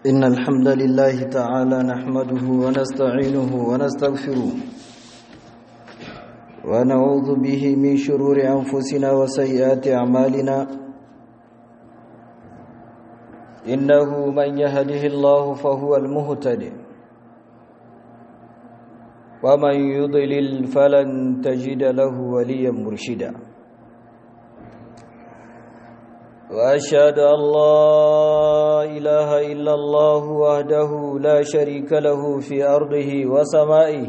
إن الحمد لله تعالى نحمده ونستعينه ونستغفره ونعوذ به من شرور أنفسنا وسيئات أعمالنا إنه من يهده الله فهو المهتد ومن يضلل فلن تجد له وليا مرشدا وأشهد أن لا إله إلا الله وحده لا شريك له في أرضه وسمائه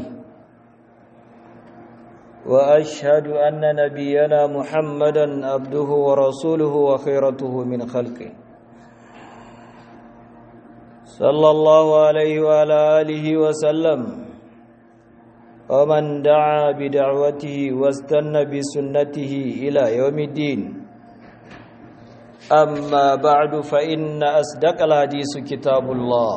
وأشهد أن نبينا محمدا عبده ورسوله وخيرته من خلقه صلى الله عليه وعلى آله وسلم ومن دعا بدعوته واستنى بسنته إلى يوم الدين أما بعد فإن أصدق الحديث كتاب الله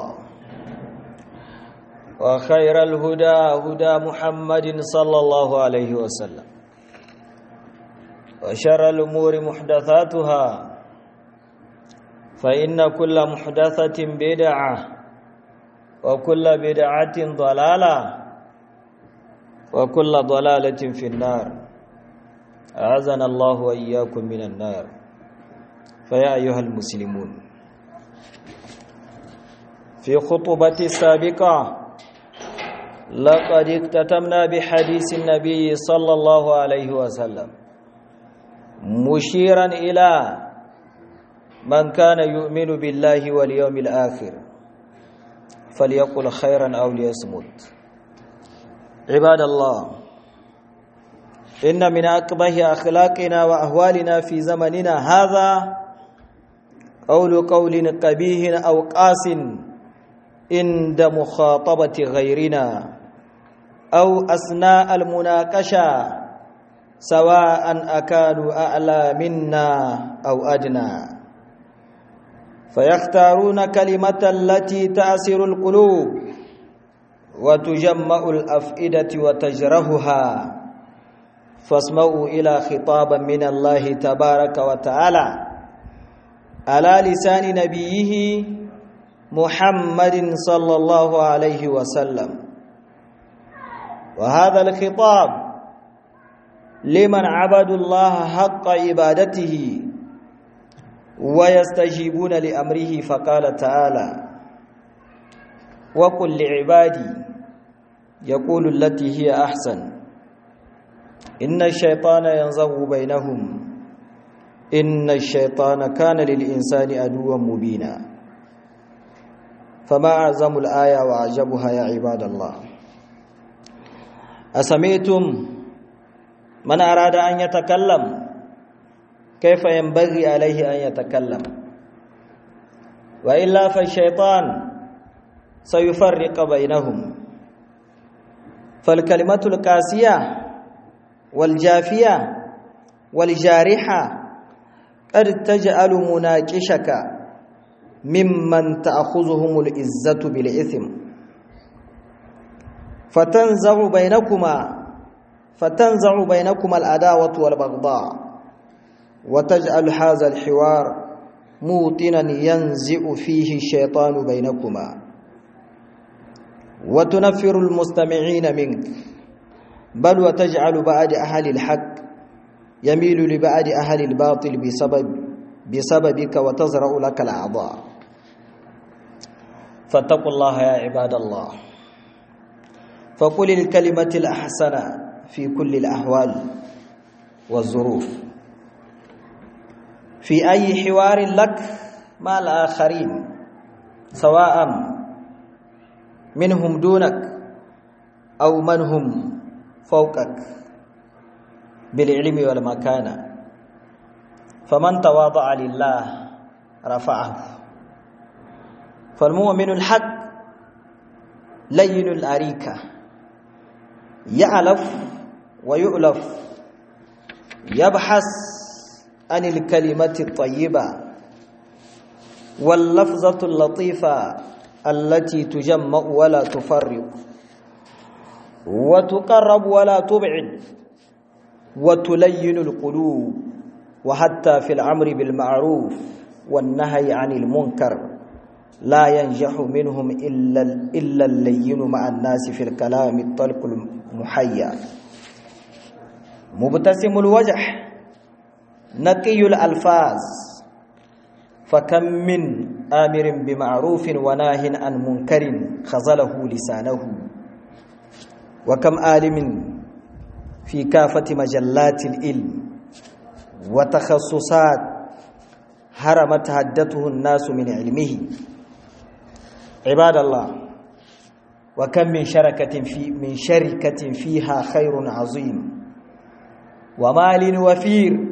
وخير الهدى هدى محمد صلى الله عليه وسلم وشر الأمور محدثاتها فإن كل محدثة بدعة وكل بدعة ضلالة وكل ضلالة في النار أعزنا الله وإياكم من النار فيا أيها المسلمون في خطبة السابقة لقد اكتتمنا بحديث النبي صلى الله عليه وسلم مشيرا إلى من كان يؤمن بالله واليوم الآخر فليقل خيرا أو ليصمت عباد الله إن من أقبه أخلاقنا وأهوالنا في زمننا هذا قول قول قبيه أو قاس عند مخاطبة غيرنا أو أثناء المناقشة سواء أكانوا أعلى منا أو أدنى فيختارون كلمة التي تأسر القلوب وتجمع الأفئدة وتجرهها فاسمعوا إلى خطابا من الله تبارك وتعالى على لسان نبيه محمد صلى الله عليه وسلم وهذا الخطاب لمن عبدوا الله حق عبادته ويستجيبون لأمره فقال تعالى وقل لعبادي يقول التي هي أحسن إن الشيطان ينزغ بينهم إن الشيطان كان للإنسان أدوا مبينا فما أعظم الآية وأعجبها يا عباد الله أسمعتم من أراد أن يتكلم كيف ينبغي عليه أن يتكلم وإلا فالشيطان سيفرق بينهم فالكلمة القاسية والجافية والجارحة قد تجعل مناقشك ممن تأخذهم العزة بالإثم فتنزع بينكما فتنزع بينكما العداوة والبغضاء وتجعل هذا الحوار موطنا ينزع فيه الشيطان بينكما وتنفر المستمعين منك بل وتجعل بعد أهل الحق يميل لبعد أهل الباطل بسبب بسببك وتزرع لك الأعضاء فاتقوا الله يا عباد الله فقل الكلمة الأحسن في كل الأحوال والظروف في أي حوار لك مع الآخرين سواء منهم دونك أو من هم فوقك بالعلم والمكانة فمن تواضع لله رفعه فالمؤمن الحق لين الأريكة يألف ويؤلف يبحث عن الكلمة الطيبة واللفظة اللطيفة التي تجمع ولا تفرق وتقرب ولا تبعد وتلين القلوب وحتى في الأمر بالمعروف والنهي عن المنكر لا ينجح منهم إلا, إلا اللين مع الناس في الكلام الطلق المحيا مبتسم الوجه نقي الألفاظ فكم من آمر بمعروف وناه عن منكر خزله لسانه وكم عالم في كافة مجلات العلم وتخصصات هرمت هدته الناس من علمه عباد الله وكم من شركة في من شركة فيها خير عظيم ومال وفير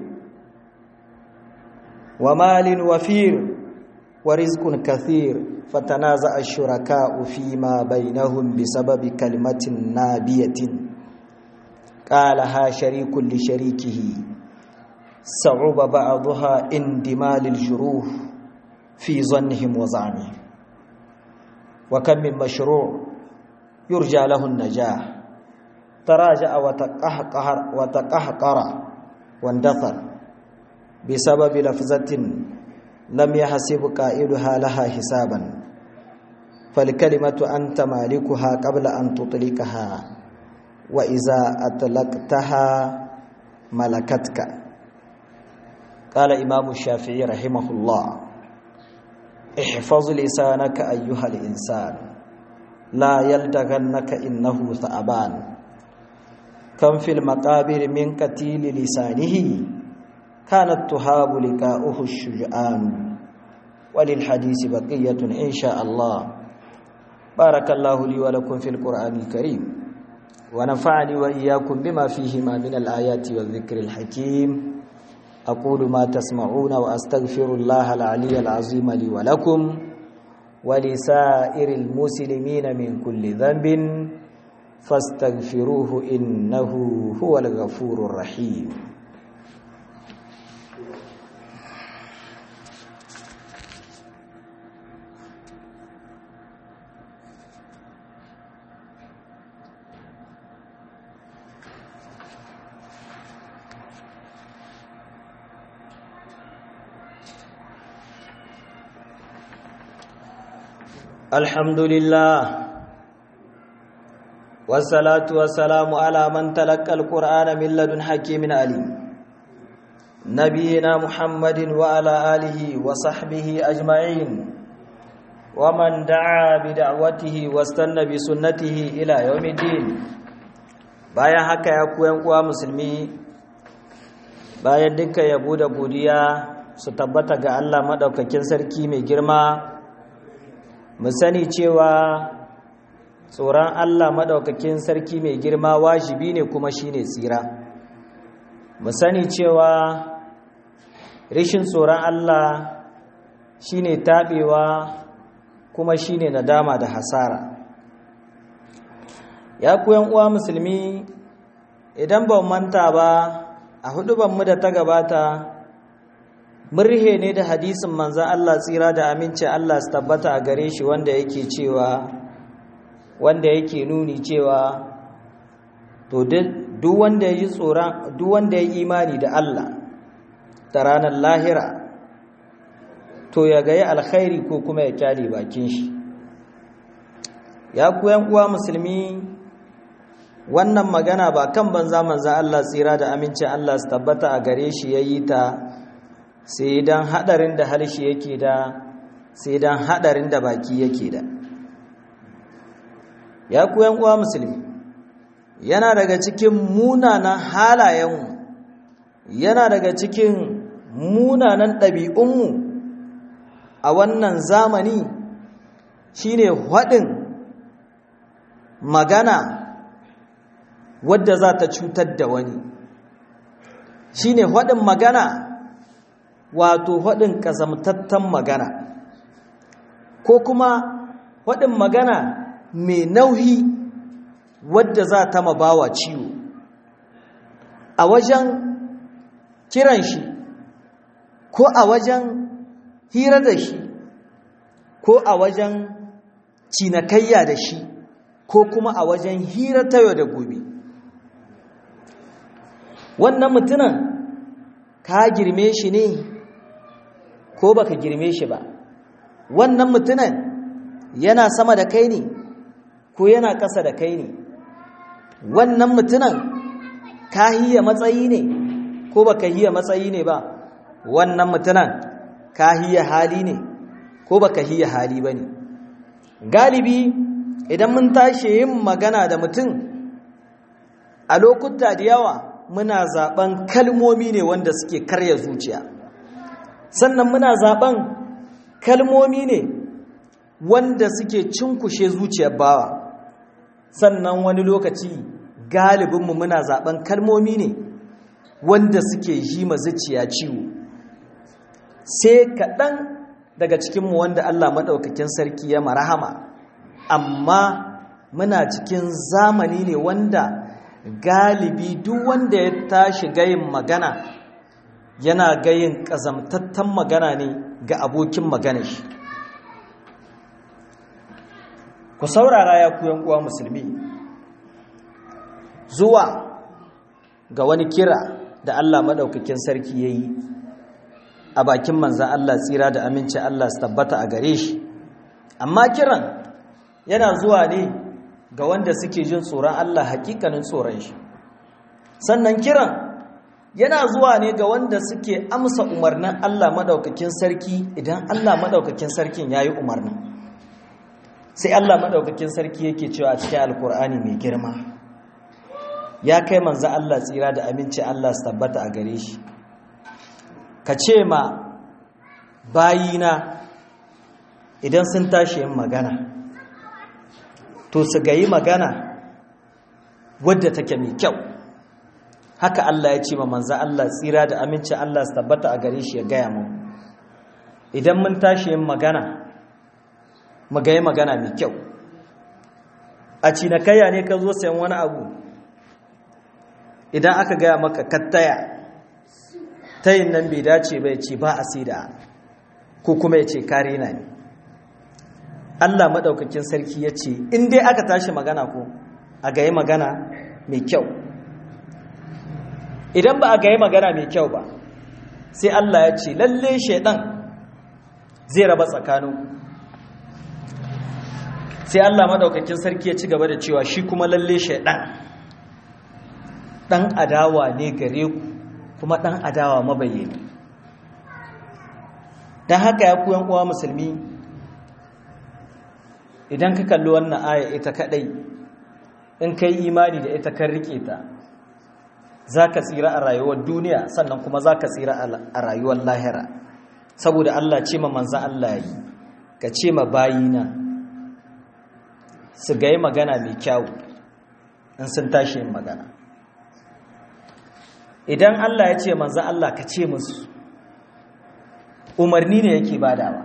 ومال وفير ورزق كثير فتنازع الشركاء فيما بينهم بسبب كلمة نابية قالها شريك لشريكه صعب بعضها اندمال الجروح في ظنهم وزعمهم وكم من مشروع يرجى له النجاح تراجع وتقهقر وتقهقر واندثر بسبب لفظة لم يحسب قائلها لها حسابا فالكلمة أنت مالكها قبل أن تطلقها وإذا أطلقتها ملكتك قال إمام الشافعي رحمه الله احفظ لسانك أيها الإنسان لا يلدغنك إنه ثعبان كم في المقابر من قتيل لسانه كانت تهاب لقاؤه الشجعان وللحديث بقية إن شاء الله بارك الله لي ولكم في القرآن الكريم ونفعني وإياكم بما فيهما من الآيات والذكر الحكيم أقول ما تسمعون وأستغفر الله العلي العظيم لي ولكم ولسائر المسلمين من كل ذنب فاستغفروه إنه هو الغفور الرحيم الحمد لله والصلاة والسلام على من تلقى القرآن من لدن حكيم عليم نبينا محمد وعلى آله وصحبه أجمعين ومن دعا بدعوته واستنى بسنته إلى يوم الدين bayan haka ya kuyan uwa musulmi bayan duka yabo da godiya su tabbata ga Allah madaukakin sarki mai girma mu sani cewa tsoron Allah maɗaukakin sarki mai girma wajibi ne kuma shine tsira mu sani cewa rishin tsoron Allah shine taɓewa kuma shine nadama da hasara ya kuyan uwa musulmi idan ban manta ba a hudu mu da ta gabata murhe ne da hadisin manzan Allah tsira da aminci Allah su tabbata a gare shi wanda yake cewa wanda yake nuni cewa to duk wanda ya tsoron duk wanda ya imani da Allah da ranar lahira to ya gayi alkhairi ko kuma ya kyale bakin shi ya kuyan uwa musulmi wannan magana ba kan banza manzan Allah tsira da amincin Allah su tabbata a gare shi ya yi ta sai dan hadarin da harshe yake da sai dan hadarin da baki yake da ya ku uwa musulmi yana daga cikin munanan halayenmu yana daga cikin munanan ɗabi'unmu a wannan zamani shine haɗin magana wadda za ta cutar da wani shine haɗin magana wato haɗin ƙazamtattan magana ko kuma haɗin magana mai nauyi wadda za ta mabawa ciwo a wajen kiran shi ko a wajen hira da shi ko a wajen cinikayya da shi ko kuma a wajen hira ta yau da gobe wannan mutumin ka girme shi ne ko baka girme shi ba wannan mutumin yana sama da kai ne ko yana ƙasa da kai ne wannan mutumin ka hiya matsayi ne ko ba ka hiya matsayi ne ba wannan mutumin ka hiya hali ne ko ba ka hiya hali ba ne galibi idan mun tashi yin magana da mutum a lokuta da yawa muna zaben kalmomi ne wanda suke karya zuciya sannan muna zaben kalmomi ne wanda suke cinkushe zuciyar bawa sannan wani lokaci galibinmu muna zaben kalmomi ne wanda suke yi ma zuciya ciwo sai kaɗan daga cikinmu wanda Allah maɗaukakin sarki ya marahama amma muna cikin zamani ne wanda galibi duk wanda ya tashi gayin magana yana gayin ƙazamtattan magana ne ga abokin magana shi ku saurara ya kuyan uwa musulmi zuwa ga wani kira da Allah maɗaukakin sarki ya yi a bakin manzan Allah tsira da aminci Allah su tabbata a gare shi amma kiran yana zuwa ne ga wanda suke jin tsoron Allah hakikanin tsoron shi sannan kiran yana zuwa ne ga wanda suke amsa umarnin Allah madaukakin sarki idan Allah madaukakin sarkin yayi umarnin sai Allah madaukakin sarki yake cewa a cikin alkur'ani mai girma ya kai manzo Allah tsira da aminci Allah su tabbata a gare shi ka ce ma bayina idan sun tashi yin magana to su gayi magana wadda take mai kyau haka Allah ya ce ma manzan Allah tsira da amincin Allah su tabbata a gare shi ya gaya mu idan mun tashi yin magana mu gayi magana mai kyau a cinikayya ne ka zo sayan wani abu idan aka gaya maka kattaya tayin nan bai dace bai ce ba a sida ko kuma ya ce kare na ne Allah maɗaukakin sarki ya ce in dai aka tashi magana ko a gayi magana mai kyau idan ba a gayi magana mai kyau ba sai Allah ya ce lalle shaidan zai raba tsakanin sai Allah maɗaukakin sarki ya ci gaba da cewa shi kuma lalle shaidan ɗan adawa ne gare ku kuma ɗan adawa mabayyani don haka ya kuyan uwa musulmi idan ka kalli wannan aya ita kadai in kai imani da ita kan rike ta zaka tsira a rayuwar duniya sannan kuma zaka tsira a rayuwar lahira saboda Allah ce ma manzan Allah yi ka ce ma bayina su ga magana mai kyau in sun tashi yin magana idan Allah ya ce manzan Allah ka ce musu umarni ne yake badawa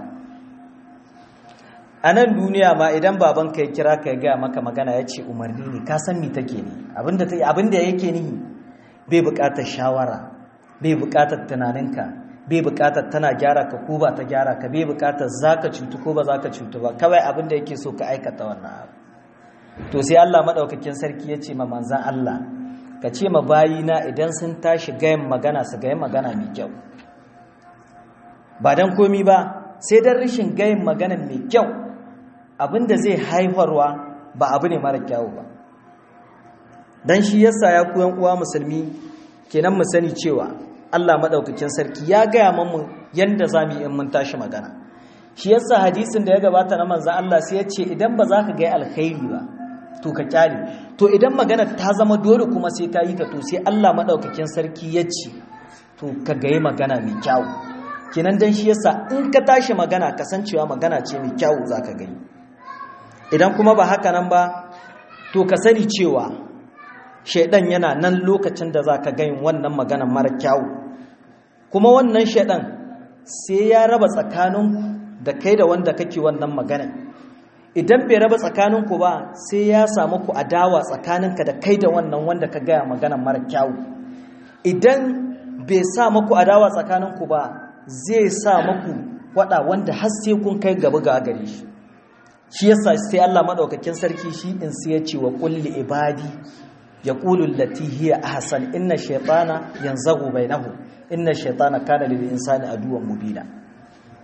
a nan duniya ma idan babanka ya kira ka ya gaya maka magana ya ce umarni ne ka san mi take ne abinda yake nihi bai bukatar shawara bai bukatar tunaninka bai bukatar tana gyara ka ko ba ta gyara ka bai bukatar za ka cutu ko ba za ka cutu ba kawai abinda yake so ka aikata wannan abu to sai Allah maɗaukakin sarki ya ce ma manzan Allah ka ce ma bayina idan sun tashi gayan magana su gayan magana mai kyau ba don komi ba sai don rashin gayin magana mai kyau abinda zai haifarwa ba abu ne mara kyawu ba don shi yasa ya kuyan uwa musulmi kenan mu sani cewa Allah maɗaukakin sarki ya gaya mamu yadda za mu yi in mun tashi magana shi yasa hadisin da ya gabata na manzan Allah sai ya ce idan ba za ka gaya alkhairi ba to ka kyale to idan magana ta zama dole kuma sai ka yi ta to sai Allah maɗaukakin sarki ya ce to ka gayi magana mai kyawu kenan dan shi yasa in ka tashi magana kasancewa magana ce mai kyawu za ka gani idan kuma ba haka nan ba to ka sani cewa shaidan yana nan lokacin da za ka gayin wannan magana mara kyawu kuma wannan shaidan sai ya raba tsakanin da kai da wanda kake wannan magana idan bai raba tsakaninku ba sai ya samu ku adawa tsakaninka da kai da wannan wanda ka gaya magana mara kyawu idan bai sa maku adawa tsakaninku ba zai sa maku wada wanda har sai kun kai gaba ga gare shi shi yasa sai Allah madaukakin sarki shi in sai ya ce wa kulli ibadi yaqulu allati hiya ahsan inna shaytana yanzagu bainahu inna shaytana kana lil insani aduwwan mubina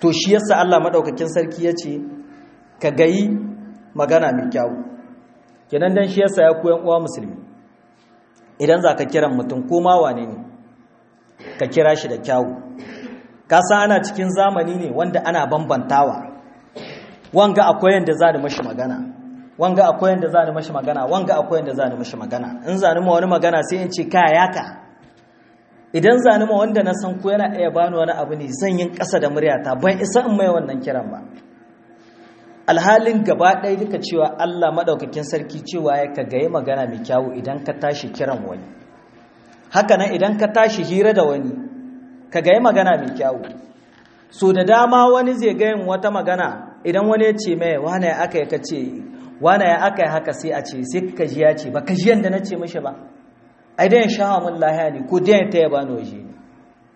to shi yasa Allah madaukakin sarki ya ce ka gayi magana mai kyau kenan dan shi yasa ya koyan uwa musulmi idan za ka kiran mutum ko ma wane ne ka kira shi da kyawu ka san ana cikin zamani ne wanda ana bambantawa wanga akwai yanda za ni mashi magana wanga akwai yanda za ni mashi magana wanga akwai yanda za ni mashi magana in za ni ma wani magana sai in ce kaya yaka idan za ni ma wanda na san ko yana iya bani wani abu ne zan yin ƙasa da muryata ban isa in mai wannan kiran ba alhalin gaba ɗaya duka cewa Allah maɗaukakin sarki cewa ya ka gaye magana mai kyawu idan ka tashi kiran wani haka nan idan ka tashi hira da wani ka gaye magana mai kyawu so da dama wani zai gayin wata magana idan wani ya ce mai wane ya aka yi ka ce wane ya aka yi haka sai a ce sai ka ji ya ce ba ka ji yadda na ce mashi ba ai dan sha mun lahiya ne ko dan ta yaba ni waje ne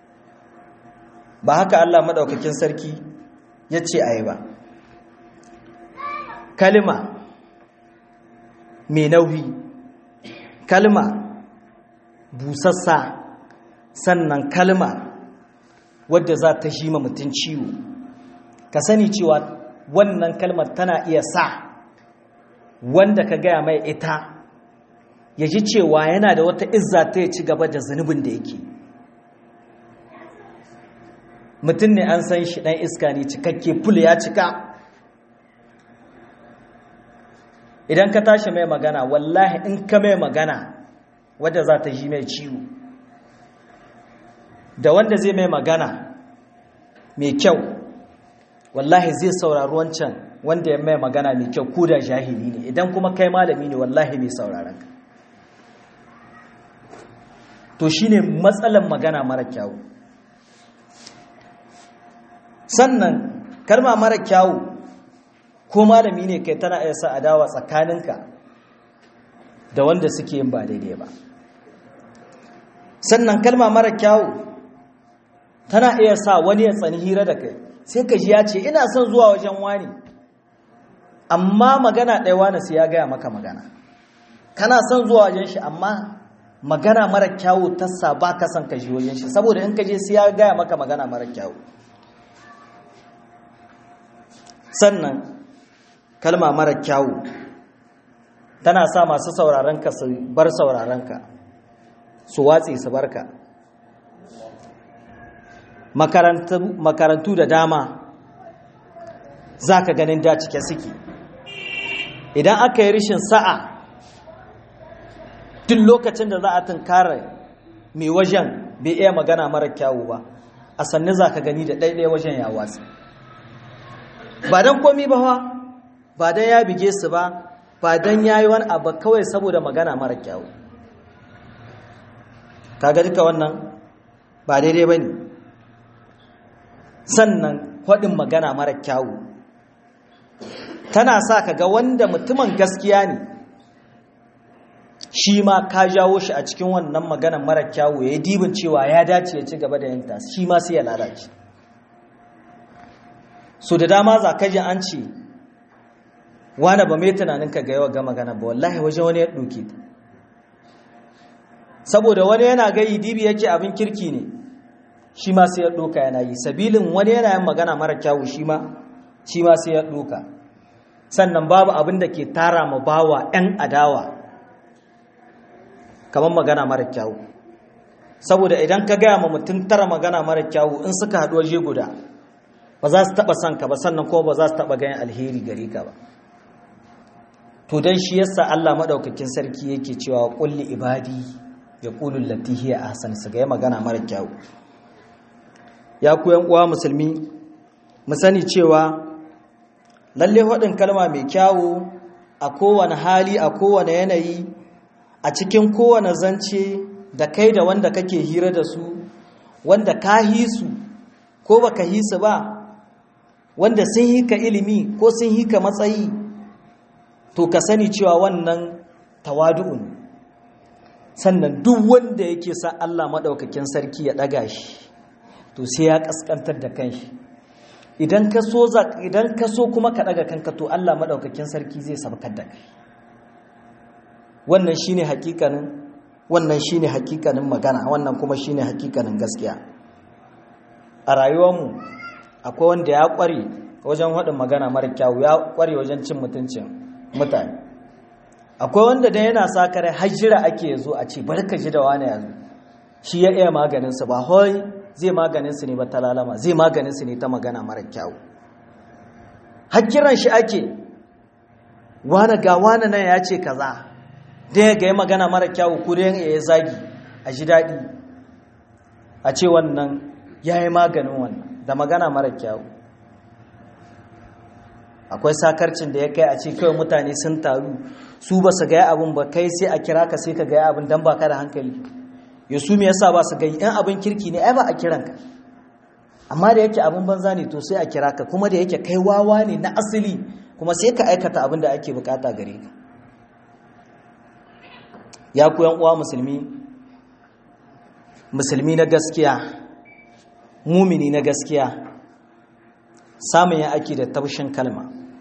ba haka Allah maɗaukakin sarki ya ce a yi ba kalma mai nauyi kalma busassa sannan kalma wadda za ta shi ma mutum ciwo ka sani cewa wannan kalmar tana iya sa wanda ka gaya mai ita ya ji cewa yana da wata izza ta ya ci gaba da zunubin da yake mutum ne an san shi ɗan iska ne cikakke ful ya cika idan ka tashi mai magana wallahi in ka mai magana wadda za ta ji mai ciwo da wanda zai mai magana mai kyau wallahi zai saurari wancan wanda ya mai magana mai kyau ko da jahili ne idan kuma kai malami ne wallahi mai sauraron ka to shine matsalan magana mara kyau sannan kalma mara kyau ko malami ne kai tana iya sa adawa tsakaninka da wanda suke yin ba daidai ba sannan kalma mara kyawu tana iya sa wani ya tsani hira da kai sai ka ji ya ce ina son zuwa wajen wani amma magana ɗaya wani sai ya gaya maka magana kana son zuwa wajen shi amma magana mara kyawu tassa ba ka son ka ji wajen shi saboda in ka je sai ya gaya maka magana mara kyawu sannan kalma mara kyawu tana sa masu saurarenka su bar saurarenka su watse su barka makarantu da dama za ka ganin da cike suke idan aka yi rishin sa'a duk lokacin da za a tunkara mai wajen bai iya magana mara kyawu ba a sannu za ka gani da ɗaiɗaya wajen ya watsi ba don komi ba ba don ya bige su ba ba don ya yi wani abu kawai saboda magana mara kyawu kaga duka wannan ba daidai ba ne sannan kwaɗin magana mara kyawu tana sa ka ga wanda mutumin gaskiya ne shi ma ka jawo shi a cikin wannan maganan mara kyawu ya yi dibin cewa ya dace ya ci gaba da yanta shi ma sai ya lalace so da dama za ka ji an ce wane ba mai tunanin ka ga yawa ga magana ba wallahi waje wani ya ɗauke ta saboda wani yana gayi dibi yake abin kirki ne shi ma sai ya ɗoka yana yi sabilin wani yana yin magana mara kyawu shi ma shi ma sai ya ɗoka sannan babu abin da ke tara ma bawa 'yan adawa kamar magana mara kyawu saboda idan ka gaya ma mutum tara magana mara kyawu in suka haɗu waje guda ba za su taɓa son ka ba sannan kuma ba za su taɓa ganin alheri gare ka ba to don shi yasa Allah maɗaukakin sarki yake cewa ƙulli ibadi ya ƙulun latihiya a hasan su ga magana mara kyawu ya ku uwa musulmi mu sani cewa lalle haɗin kalma mai kyawu a kowane hali a kowane yanayi a cikin kowane zance da kai da wanda kake hira da su wanda ka hisu ko baka hisu ba wanda sun hika ilimi ko sun hika matsayi to ka sani cewa wannan tawadu'un sannan duk wanda yake sa Allah maɗaukakin sarki ya ɗaga shi to sai ya ƙasƙantar da kanshi idan ka so idan ka so kuma ka ɗaga kanka to Allah maɗaukakin sarki zai sabkar da kai wannan shine hakikanin wannan shine hakikanin magana wannan kuma shine hakikanin gaskiya a rayuwarmu akwai wanda ya kware wajen haɗin magana mara kyawu ya kware wajen cin mutuncin mutane akwai wanda da yana sa kare hajjira ake zo a ce barka ji da wani yanzu shi ya iya maganinsu ba hoi zai maganinsu ne ba ta lalama zai maganinsu ne ta magana mara kyawu hakkiran shi ake wani ga wani nan ya ce kaza da ya ga magana mara kyawu ko da ya zagi a ji daɗi a ce wannan ya yi maganin wannan da magana mara kyawu akwai sakarcin da ya kai a ce kawai mutane sun taru su ba su gaya abin ba kai sai a kira ka sai ka gaya abin don ba ka da hankali ya su me yasa ba su gai yan abin kirki ne ai ba a kiranka amma da yake abin banza ne to sai a kira ka kuma da yake kai wawa ne na asali kuma sai ka aikata abin da ake bukata gare ka ya ku yan uwa musulmi musulmi na gaskiya mumini na gaskiya samun ya ake da taushin kalma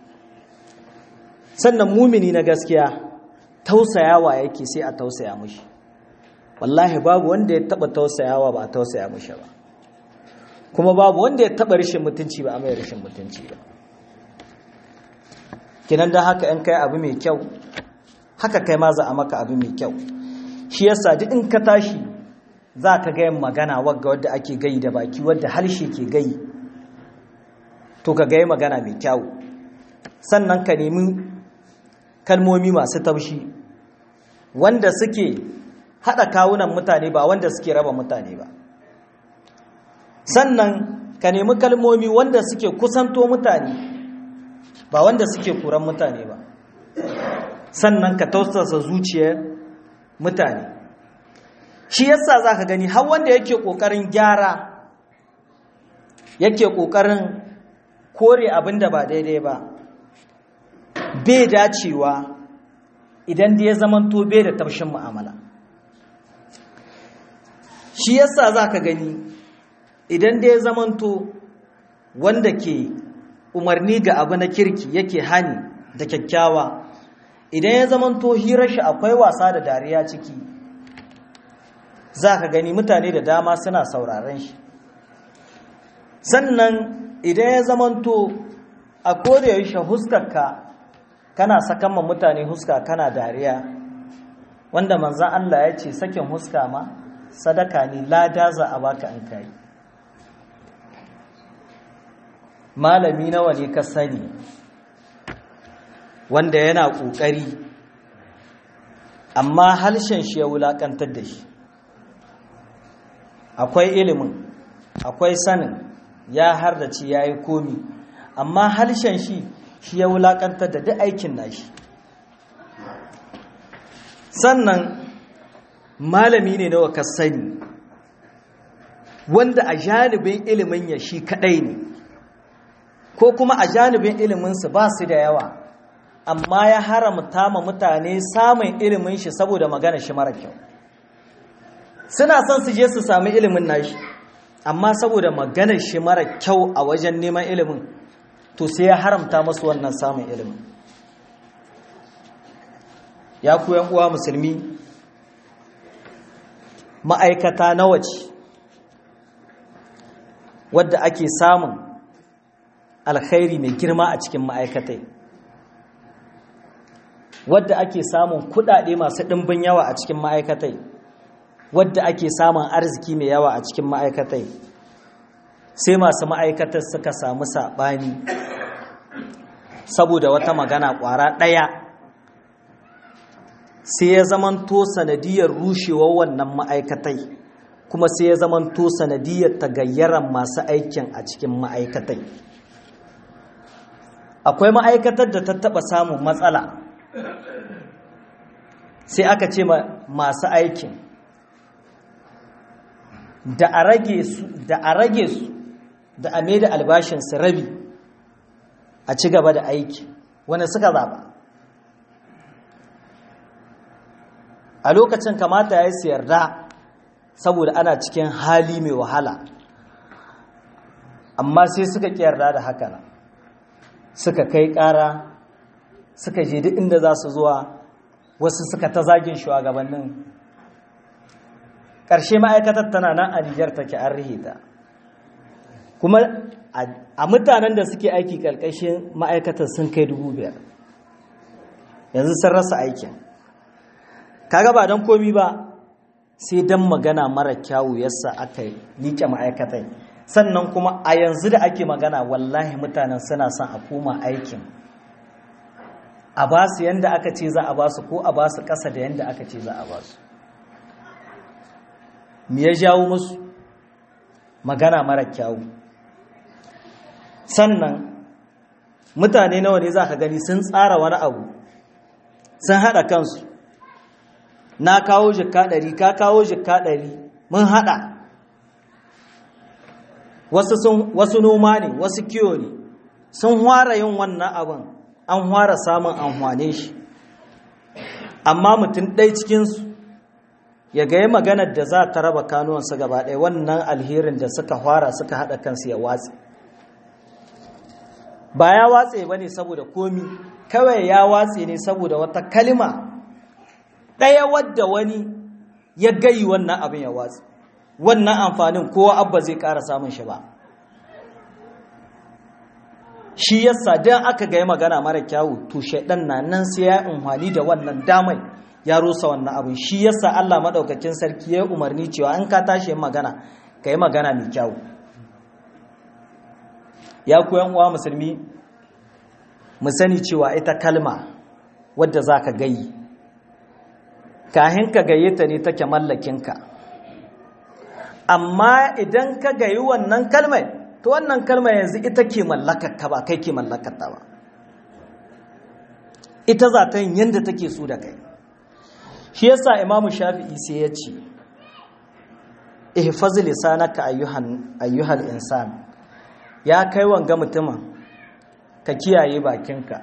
sannan mumini na gaskiya tausayawa yake sai a tausaya mushi wallahi babu wanda ya taba tausayawa ba a tausaya mushi ba kuma babu wanda ya taba rishin mutunci ba a mai rishin mutunci ba kinan da haka in kai abu mai kyau haka kai ma za a maka abu mai kyau shi yasa duk in ka tashi za ka ga yin magana wagga wadda ake gai da baki wadda harshe ke gai to ka ga magana mai kyau sannan ka nemi kalmomi masu taushi wanda suke haɗa kawunan mutane ba wanda suke raba mutane ba sannan ka nemi kalmomi wanda suke kusanto mutane ba wanda suke kuran mutane ba sannan ka tausasa zuciyar mutane shi yasa za ka gani har wanda yake ƙoƙarin gyara yake ƙoƙarin kore abin da ba daidai ba bai dacewa idan da ya zamanto bai da taushin mu'amala shi yasa za ka gani idan da ya zamanto wanda ke umarni ga abu na kirki yake hani da kyakkyawa idan ya zamanto hirar shi akwai wasa da dariya ciki za ka gani mutane da dama suna sauraren shi sannan idan ya zamanto a kodayaushe huskarka kana sakan ma mutane huska kana dariya wanda manzan Allah ya ce sakin huska ma sadaka ne lada za a baka an kai malami nawa ne ka sani wanda yana ƙoƙari amma harshen shi ya wulaƙantar da shi akwai ilimin akwai sanin ya hardace ya yi komi amma harshen shi shi ya wulaƙantar da duk aikin nashi sannan malami ne nawa ka sani wanda a janibin ilimin ya shi kaɗai ne ko kuma a janibin iliminsu ba su da yawa amma ya haramta ma mutane samun ilimin shi saboda magana shi mara kyau suna son su je su sami ilimin nashi amma saboda magana shi mara kyau a wajen neman ilimin to sai ya haramta masu wannan samun ilimin ya ku uwa musulmi ma'aikata nawa ce wadda ake samun alkhairi mai girma a cikin ma'aikatai wadda ake samun kudade masu ɗimbin yawa a cikin ma'aikatai wadda ake samun arziki mai yawa a cikin ma'aikatai sai masu ma'aikatar suka samu saɓani saboda wata magana ƙwara ɗaya sai ya zamanto sanadiyar rushewar wannan ma'aikatai kuma sai ya zamanto sanadiyar tagayyaran masu aikin a cikin ma'aikatai akwai ma'aikatar da ta taɓa samun matsala sai aka ce masu aikin da a rage su da a rage su da a da albashinsu rabi a ci gaba da aiki wanda suka zaba a lokacin kamata ya yi su yarda saboda ana cikin hali mai wahala amma sai suka ƙi yarda da haka suka kai ƙara suka je duk inda za su zuwa wasu suka ta zagin shugabannin ƙarshe ma'aikatar tana nan a Nijar take an rihita kuma a mutanen da suke aiki ƙarƙashin ma'aikatar sun kai dubu biyar yanzu sun rasa aikin kaga ba don komi ba sai don magana mara kyawu yasa aka liƙe ma'aikatai sannan kuma a yanzu da ake magana wallahi mutanen suna son a koma aikin a ba su yadda aka ce za a ba su ko a ba su ƙasa da yadda aka ce za a ba su me ya jawo musu magana mara kyawu sannan mutane nawa ne za ka gani sun tsara wani abu sun haɗa kansu na kawo jikka ɗari ka kawo jikka ɗari mun haɗa wasu noma ne wasu kiyo ne sun hwara yin wannan abin an hwara samun amfane shi amma mutum ɗai cikinsu ya gaya maganar da za ta raba kanuwansu gaba ɗaya wannan alherin da suka hwara suka haɗa kansu ya watsi ba ya watse ba ne saboda komi kawai ya watse ne saboda wata kalima ɗaya wadda wani ya gayi wannan abin ya watse wannan amfanin kowa abba zai ƙara samun shi ba shi yasa don aka gaya magana mara kyawu to shaidan na nan sai ya unhwani da wannan damai ya rusa wannan abin shi yasa Allah maɗaukakin sarki ya umarni cewa an ka tashi yin magana ka yi magana mai kyawu ya koyan uwa musulmi mu sani cewa ita kalma wadda za ka gayi kahin ka gaye ta ne take mallakinka amma idan ka gayi wannan kalmar to wannan kalmar yanzu ita ke mallakarka ba kai ke mallakarta ba ita za ta yin yadda take so da kai shi yasa imamu shafi'i sai ya ce ihfaz lisanaka ayyuhan ayyuhal insan ya kai wanga mutumin ka kiyaye bakinka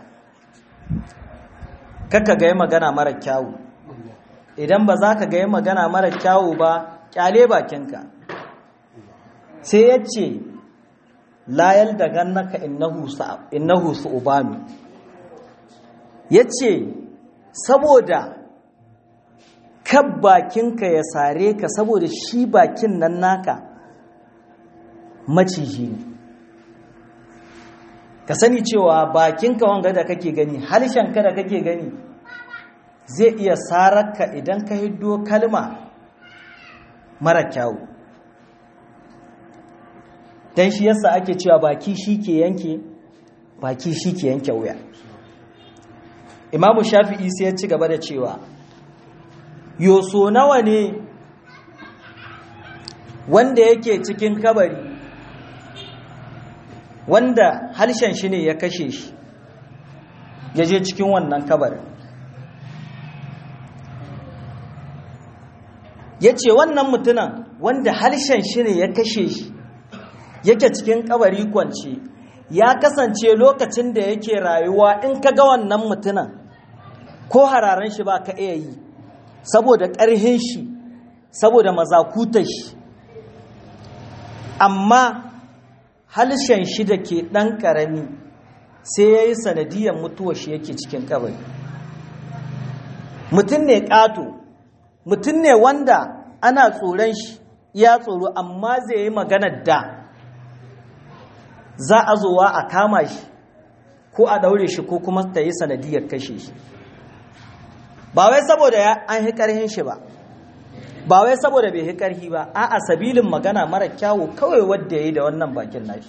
kaka ga magana mara kyawu idan ba za ka ga magana mara kyawu ba kyale bakinka sai ya ce layal da gannaka innahu su ubami ya ce saboda kan bakinka ya sare ka saboda shi bakin nan naka maciji ne ka sani cewa bakinka wanga da kake gani harshenka da kake gani zai iya sararka idan ka hiddo kalma mara kyawu don shi yasa ake cewa baki shi ke yanke baki shi ke yanke wuya imamu shafi'i sai ya ci gaba da cewa yoso nawa ne wanda yake cikin kabari wanda harshen shi ne ya kashe shi ya je cikin wannan kabarin ya ce wannan mutunan wanda harshen shi ne ya kashe shi yake cikin kabari kwance ya kasance lokacin da yake rayuwa in ka ga wannan mutunan ko hararen shi ba ka iya yi saboda ƙarhin shi saboda mazakutar shi amma halshen shi da ke ɗan ƙarami sai ya yi sanadiyar mutuwar shi yake cikin kabari mutum ne ƙato mutum ne wanda ana tsoron shi ya tsoro amma zai yi maganar da za a zowa a kama shi ko a ɗaure shi ko kuma ta yi sanadiyar kashe shi ba wai saboda an hi ƙarhin shi ba ba wai saboda bai hi ƙarhi ba a a sabilin magana mara kyawu kawai wadda ya yi da wannan bakin nashi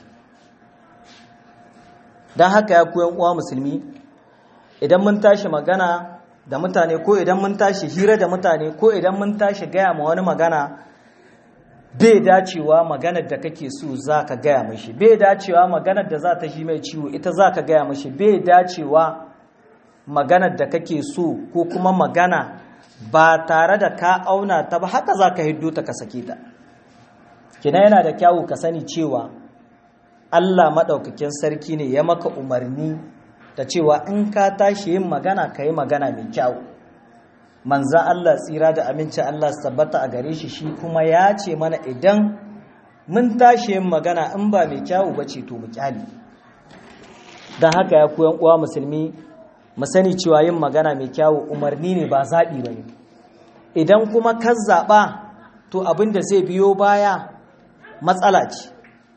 don haka ya koyan uwa musulmi idan mun tashi magana da mutane ko idan mun tashi hira da mutane ko idan mun tashi gaya ma wani magana bai dacewa maganar da kake so za ka gaya mashi bai dacewa maganar da za ta shi mai ciwo ita za ka gaya mashi bai dacewa maganar da kake so ko kuma magana ba tare da ka auna ta ba haka za ka hiddo ta ka sake ta kina yana da kyawu ka sani cewa Allah maɗaukakin sarki ne ya maka umarni da cewa in ka tashi yin magana ka yi magana mai kyawu manzan Allah tsira da aminci Allah su tabbata a gare shi shi kuma ya ce mana idan mun tashi yin magana in ba mai kyawu ba ce to mu kyali don haka ya koyan uwa musulmi mu sani cewa yin magana mai kyawu umarni ne ba zaɓi ba ne idan kuma ka zaɓa to abin da zai biyo baya matsala ce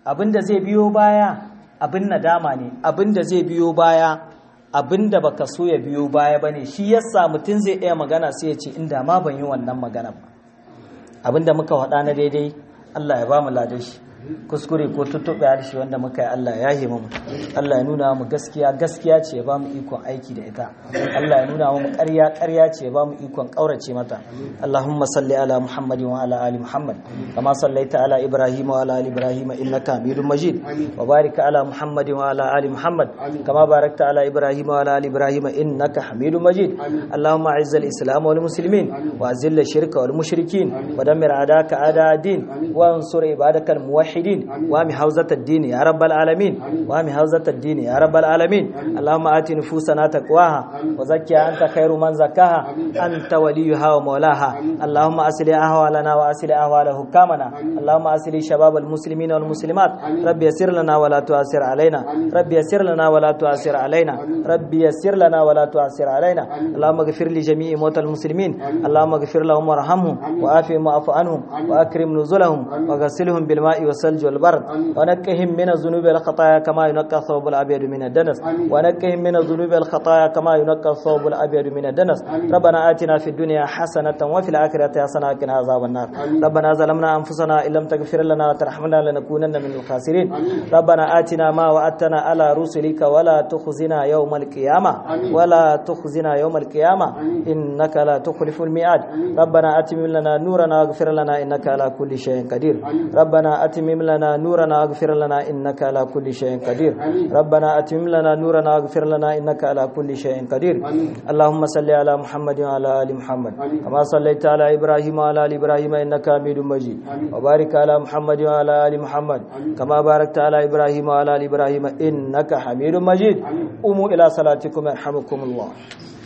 abinda zai biyo baya abin nadama ne abinda zai biyo baya abinda baka so ya biyo baya bane shi yasa mutum zai iya magana sai ya ce inda ma ban yi wannan magana ba abinda muka faɗa na daidai Allah ya ba mu ladan shi kuskure ko tuttuɓe harshe wanda muka yi Allah ya yi mu Allah ya nuna mu gaskiya gaskiya ce ya ba mu ikon aiki da ita Allah ya nuna mu ƙarya ƙarya ce ya ba mu ikon ƙaurace mata Allahumma salli ala Muhammad wa ala ali Muhammad kama sallaita ala Ibrahim wa ala ali Ibrahim innaka Hamidum Majid wa barik ala Muhammad wa ala ali Muhammad kama barakta ala Ibrahim wa ala ali Ibrahim innaka Hamidum Majid Allahumma a'izz al-islam wal muslimin wa azil ash-shirka wal mushrikin wa dammir a'daka a'da ad-din wa ansur ibadaka al-muwahhidin الموحدين وامي حوزة الدين يا رب العالمين وامي حوزة الدين يا رب العالمين اللهم آت نفوسنا تقواها وزكها أنت خير من زكاها أنت وليها ومولاها اللهم أسل أهوالنا وأسل أهوال حكامنا اللهم أسل شباب المسلمين والمسلمات رب يسر لنا ولا تؤثر علينا رب يسر لنا ولا تؤثر علينا رب يسر لنا ولا تؤثر علينا اللهم اغفر لجميع موتى المسلمين اللهم اغفر لهم وارحمهم وآفهم واعف عنهم وأكرم نزلهم وغسلهم بالماء والثلج والبرد ونكهم من الذنوب والخطايا كما ينقى الثوب الابيض من الدنس ونكهم من الذنوب والخطايا كما ينقى الثوب الابيض من الدنس ربنا آتنا في الدنيا حسنة وفي الآخرة حسنة وقنا عذاب النار ربنا ظلمنا أنفسنا إن لم تغفر لنا وترحمنا لنكونن من الخاسرين ربنا آتنا ما وعدتنا على رسلك ولا تخزنا يوم القيامة ولا تخزنا يوم القيامة إنك لا تخلف الميعاد ربنا أتمم لنا نورنا واغفر لنا إنك على كل شيء قدير ربنا أتمم لنا نورنا واغفر لنا إنك على كل شيء قدير ربنا أتمم لنا نورنا واغفر لنا إنك على كل شيء قدير اللهم صل على محمد وعلى آل محمد كما صليت على إبراهيم وعلى آل إبراهيم إنك حميد مجيد وبارك على محمد وعلى آل محمد كما باركت على إبراهيم وعلى آل إبراهيم إنك حميد مجيد قوموا إلى صلاتكم يرحمكم الله